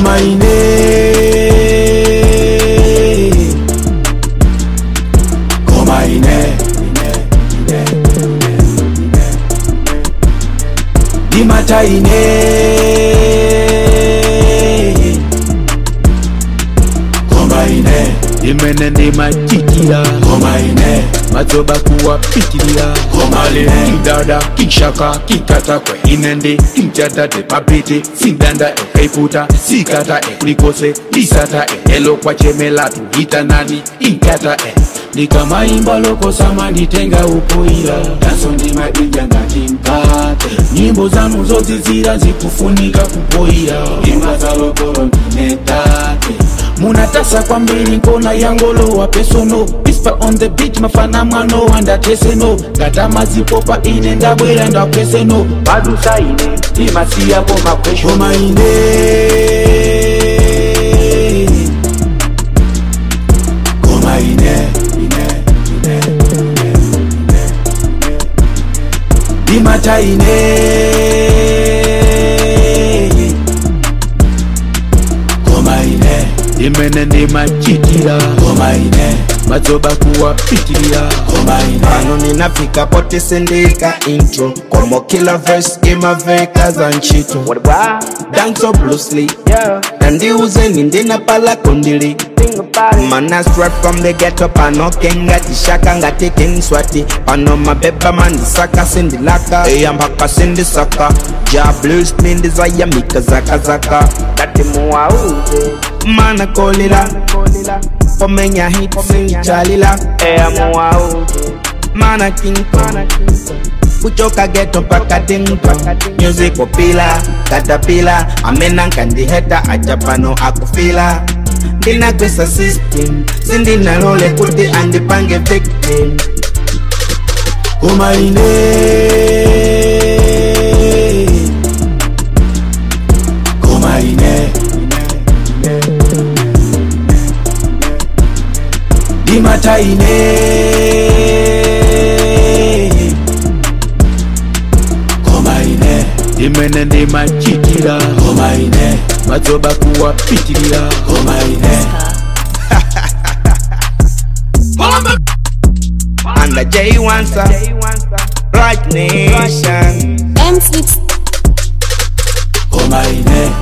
koma ine koma ine ndimata ine koma ine imene ndimachitira koma ine madzoba kuwapitirira koma ine kidada kishaka kikatakwe ine ndi kimchatate papete sindanda ekaiputa sikata e kulikose lisata e elo kwachemelatu hitanani inkata e ndikamaimba lokosama nditenga upoira danso ndimadija ngati mkate nyimbo zanu zodzizira zikufunika kupoira imba za lokolo ndinetate munatasa kwambiri nkona yangolowa pesono pispa on the beat mafana mwano wandateseno ngatama zipopa ine ndabwera ndakweseno padusa ine imasiyako makweshoma ine koma ine ine ine ine ine ndimata ine koma ine imene ndimachitira koma ine madzoba kuwapitirira koma ine pano ninafika pote sendika intro como kila verse imaveka za nchito danso bluesly nandiuzeni ndinapala kundili mana straight from the ghetto pano kenga tishaka ngati king swati pano mabeba mandisaka sindilaka eyambaka sindisaka ja blues mindizayamika zakazaka kati muwauze mana kolila pomenya hit chalila eya muwauze mana king kong kuchoka geto mpaka dingdong music popila katapila amenanka ndiheta ajapano akufila ndinakwesa system sindinalole kuti andipange victim koma ine koma ine ndimata ine koma ine imene ndimachitira koma ine madzoba kuwapitirira koma ine under J Wansa Right Nation M Sweet koma ine